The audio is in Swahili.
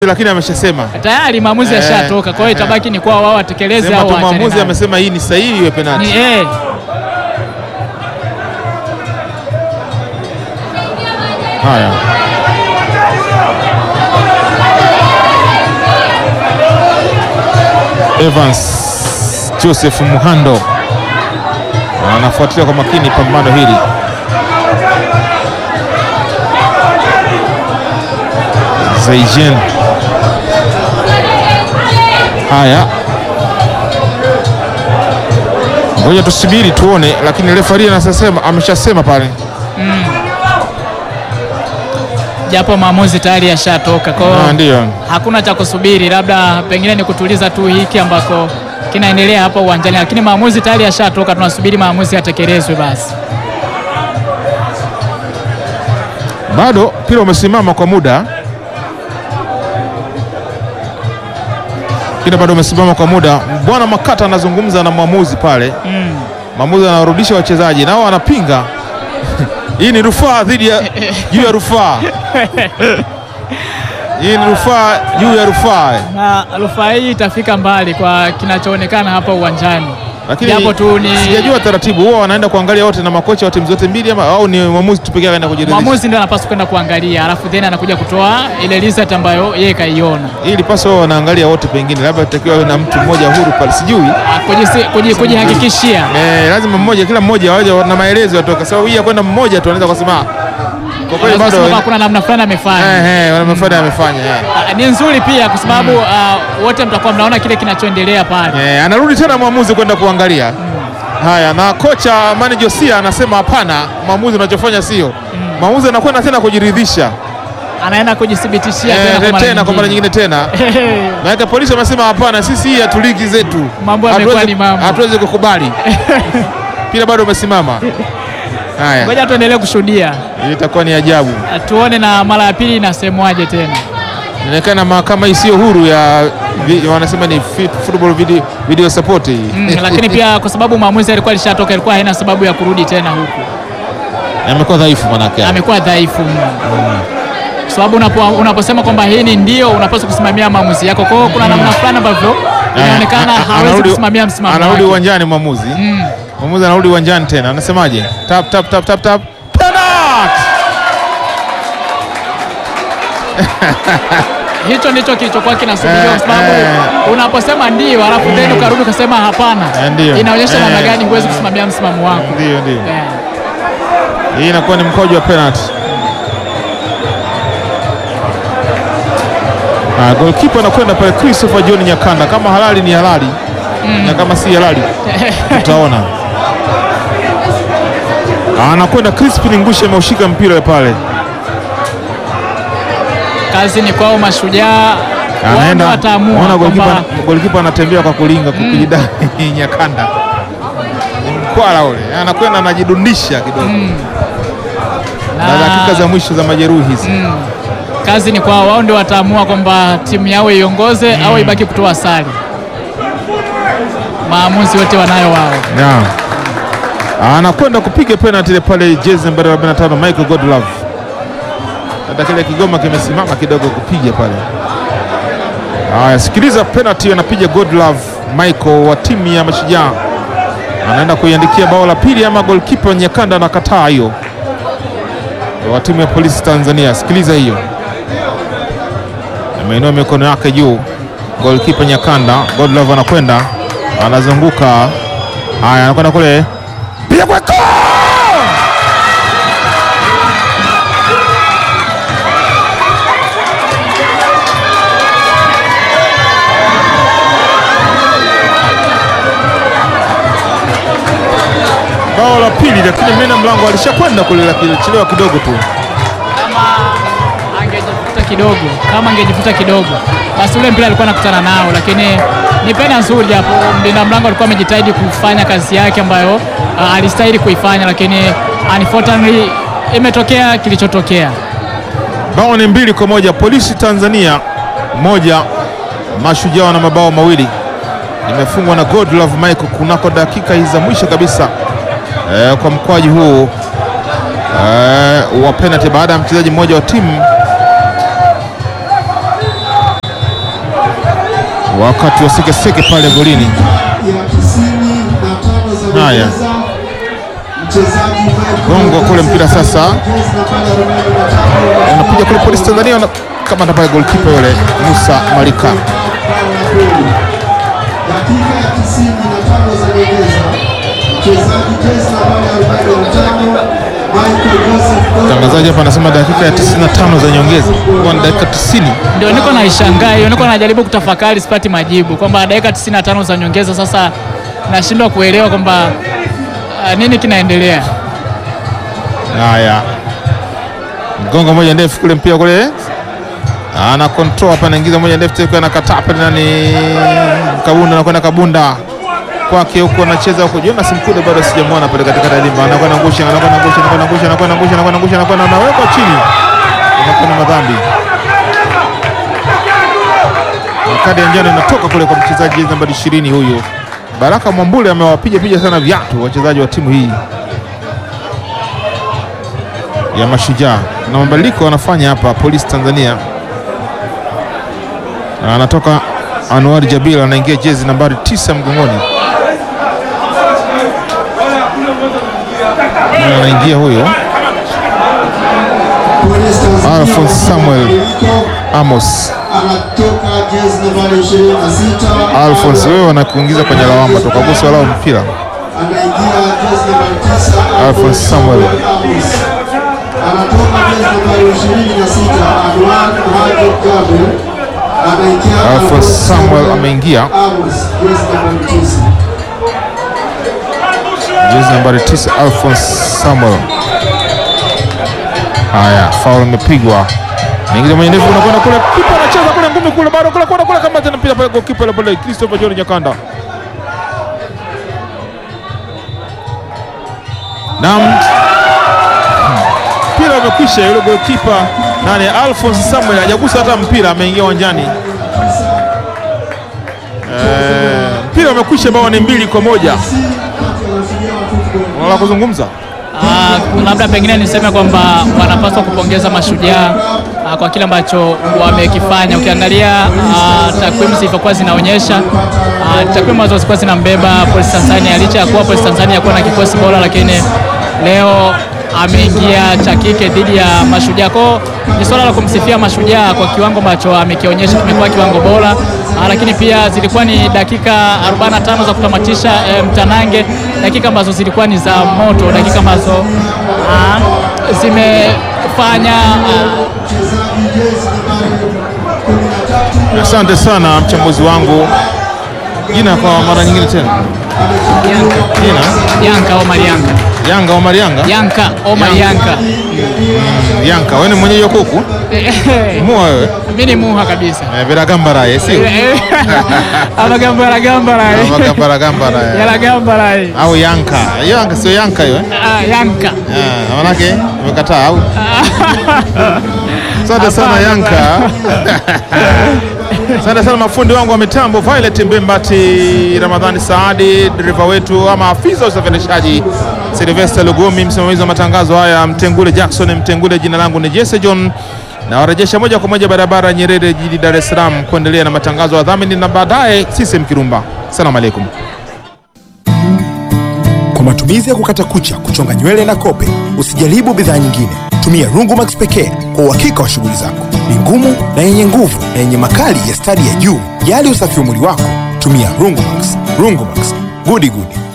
lakini ameshasema tayari maamuzi Eh, yashatoka, kwa hiyo eh. itabaki ni kwa wao watekeleze sema au tu waachane mwamuzi nayo. amesema hii ni sahihi iwe Ni penalti. eh, Haya, Evans Joseph Muhando anafuatilia kwa makini pambano hili. Zaijen. Haya, ngoja tusubiri tuone, lakini refari anasema ameshasema pale japo maamuzi tayari yashatoka, kwa Ah, hiyo ndio hakuna cha kusubiri, labda pengine ni kutuliza tu hiki ambako kinaendelea hapa uwanjani, lakini maamuzi tayari yashatoka, tunasubiri maamuzi yatekelezwe basi. bado mpira umesimama kwa muda, mpira bado umesimama kwa muda. Bwana Makata anazungumza na mwamuzi pale, Mm. mwamuzi anawarudisha wachezaji nao wanapinga hii ni rufaa dhidi ya juu ya rufaa, hii ni rufaa juu ya rufaa. Na rufaa hii itafika mbali kwa kinachoonekana hapa uwanjani, Lakini japo tu ni sijajua taratibu, huwa wanaenda kuangalia wote na makocha wa timu zote mbili ama au ni mwamuzi tu pekee anaenda kujiridhisha? mwamuzi ndio anapaswa kwenda kuangalia, alafu then anakuja kutoa ile result ambayo yeye kaiona. Hii ilipaswa wao wanaangalia wote, pengine labda itakiwa awe na mtu mmoja huru pale, sijui Ah, kujisi- kuji- Kujihakikishia Eh, lazima mmoja kila mmoja waje na maelezo yatoka. Sababu hii ya kwenda mmoja tu anaweza kusema "Ah, kwa kweli Anaweza bado kusema kuna namna fulani amefanya. eh eh wanamefanya amefanya eh. Ah, Ni nzuri pia kwa sababu ah, wote mtakuwa mnaona kile kinachoendelea pale. Eh, anarudi tena mwamuzi kwenda kuangalia. Haya, na kocha Mani Josia anasema hapana, mwamuzi unachofanya sio. Mwamuzi anakwenda tena kujiridhisha. Anaenda kujithibitishia Eh, tena kwa mara tena kwa mara nyingine tena. Maana polisi wamesema hapana, sisi hii hatu ligi zetu. Mambo yamekuwa Hatuwezi- ni mambo. Hatuwezi kukubali. Mpira bado umesimama. Haya, Ngoja tuendelee kushuhudia, hii itakuwa ni ajabu. Ah, tuone na mara ya pili inasemwaje tena. Inaonekana mahakama hii sio huru ya vi- wanasema ni fit- football video, video support hii. Mm, lakini pia kwa sababu maamuzi alikuwa alishatoka, ilikuwa haina sababu ya kurudi tena huku, amekuwa dhaifu manake. amekuwa dhaifu mno. Kwa sababu unapo, unaposema kwamba hii ni ndio, unapaswa kusimamia maamuzi yako. Kwa hiyo kuna namna fulani ambavyo inaonekana Eh, a- a- hawezi anarudi- kusimamia msimamo Anarudi wake. uwanjani mwamuzi. Mm. Mwamuzi anarudi uwanjani tena. Anasemaje? Tap tap tap tap tap. Penalty! Hicho ndicho kilichokuwa kinasubiriwa kwa Eh, sababu eh. unaposema ndio alafu then ukarudi ukasema hapana, Eh, ndio. inaonyesha namna Eh. gani huwezi kusimamia msimamo wako. Ndio ndio. Eh. Hii inakuwa ni mkojo wa penalty. Ah, goalkeeper anakwenda pale Christopher John Nyakanda. Kama halali ni halali na kama si halali tutaona. Anakwenda Crispin Ngusha ameushika mpira pale. Kazi ni kwao mashujaa, wao anaenda wataamua ona kwamba golikipa golikipa anatembea kwa kulinga kukijidai Nyakanda ni mkwala ule, anakwenda anajidundisha kidogo na na- dakika za mwisho za majeruhi hizi. kazi ni kwao, wao ndio wataamua kwamba timu yao iongoze au ibaki kutoa sare. Maamuzi wote wanayo wao. Naam. Anakwenda kupiga penalty ile pale jezi nambari 45 Michael Godlove. Hata kile kigoma kimesimama kidogo kupiga pale. Haya, sikiliza penalty anapiga Godlove Michael wa timu ya Mashujaa. Anaenda kuiandikia bao la pili ama goalkeeper Nyakanda anakataa hiyo. Wa timu ya Polisi Tanzania. Sikiliza hiyo. Ameinua mikono yake juu. Goalkeeper Nyakanda, Godlove anakwenda anazunguka. Haya, anakwenda kule piga kweko bao la pili, lakini mlinda mlango alishakwenda kule, lakini chelewa kidogo tu. Kama angejifuta kidogo, kama angejifuta kidogo, basi ule mpira alikuwa anakutana nao, lakini ni pena nzuri, japo mlinda mlango alikuwa amejitahidi kufanya kazi yake ambayo uh, alistahili kuifanya, lakini unfortunately imetokea kilichotokea. Bao ni mbili kwa moja, Polisi Tanzania moja, Mashujaa na mabao mawili. Imefungwa na Godlove Michael kunako dakika hizi za mwisho kabisa eh, kwa mkwaji huu eh, wa penalty baada ya mchezaji mmoja wa timu wakati wa sekeseke pale golini. ya tisini na tano za Haya. nyongeza. Mchezaji Gongo kule mpira sasa jezi nambari arobaini na tano unapiga kule polisi Tanzania na kama pale golkipa yule Musa Malika. bao la pili. Dakika ya tisini na tano za nyongeza. Mchezaji jezi nambari arobaini na tano Michael Joseph Gomez Mtangazaji hapa anasema dakika ya 95 za nyongeza kwa ni dakika 90. Ndio niko naishangaa hiyo, niko najaribu kutafakari, sipati majibu kwamba dakika 95 za nyongeza. Sasa nashindwa kuelewa kwamba ah, nini kinaendelea. Haya, mgongo moja ndefu kule, mpira kule ana control hapa, anaingiza moja ndefu tena, anakataa pale, nani Kabunda, anakwenda Kabunda kwake huko, anacheza huko. Jonas Mkude bado sijamwona pale katikati ya dimba, anakwenda ngusha, anakwenda ngusha, anakwenda ngusha, anakwenda ngusha, anakwenda ngusha, anakwenda anawekwa chini, anakwenda madhambi. Kadi ya njano inatoka kule kwa mchezaji jezi nambari 20 huyu Baraka Mwambule, amewapiga piga sana viatu wachezaji wa timu hii ya Mashujaa na mabadiliko wanafanya hapa polisi Tanzania. Na Anatoka Anwar Jabil anaingia jezi nambari tisa mgongoni, Na anaingia huyo Police Tanzania Alphonse Samuel mabadiliko. Amos. anatoka jezi nambari 26 Alphonse, wewe wanakuingiza kwenye lawama, tukagusa walao mpira. anaingia jezi nambari 9 Alphonse Samuel. Amos. anatoka jezi nambari 26 Anwar Mohamed Gabriel anaingia Alphonse Samuel ameingia Amos jezi nambari 9 jezi nambari tisa Alphonse Samuel. Haya, faul imepigwa, naingiza mwenye ndefu, unakwenda kule, kipa anacheza kule, ngumi kule, bado kule, kule, kule, kama tena mpira pale, goalkeeper yule pale, Christopher John Nyakanda. Naam, mpira umekwisha. Yule goalkeeper nani, Alphonse Samuel hajagusa hata mpira, ameingia uwanjani. Eh, mpira umekwisha, bao ni mbili kwa moja. Unala kuzungumza Ah, labda pengine niseme kwamba wanapaswa kupongeza Mashujaa ah, kwa kile ambacho wamekifanya. Ukiangalia ah, takwimu zilivyokuwa zinaonyesha ah, takwimu ambazo zilikuwa zinambeba Polisi Tanzania, licha ya kuwa Polisi Tanzania kuwa na kikosi bora, lakini leo ameingia cha kike dhidi ya Mashujaa. Kwao ni swala la kumsifia Mashujaa kwa kiwango ambacho amekionyesha, kimekuwa kiwango bora ah, lakini pia zilikuwa ni dakika 45 za kutamatisha eh, mtanange, dakika ambazo zilikuwa ni za moto, dakika ambazo ah, zimefanya ah, Asante sana mchambuzi wangu. Jina kwa mara nyingine tena, Yanka jina Yanka Omar Yanka Yanga Omar Yanga. Yanka Omar Yanka Yanka, wewe ni mwenyeji wa kuku mua wewe mimi ni muha kabisa eh, biragambaraye sio amagambara gambara Amagambara gambara yala gambara au Yanka? Hiyo Yanka sio Yanka hiyo eh? Ah, Yanka Ah, manake umekataa au? Asante sana Yanka. Asante sana mafundi wangu wa mitambo Violet Mbembati, Ramadhani Saadi, dereva wetu ama afisa wa usafirishaji Sylvester Lugumi, msimamizi wa matangazo haya Mtengule Jackson Mtengule. Jina langu ni Jesse John na warejesha moja kwa moja barabara ya Nyerere jijini Dar es Salaam kuendelea na matangazo ya dhamini na baadaye CCM Kirumba. Asalamu alaikum. Kwa matumizi ya kukata kucha, kuchonga nywele na kope, usijaribu bidhaa nyingine. Tumia Rungumax pekee kwa uhakika wa shughuli zako. Ni ngumu na yenye nguvu na yenye makali ya stadi ya juu. Jali usafi wa mwili wako, tumia Rungumax. Rungumax, gudi gudi.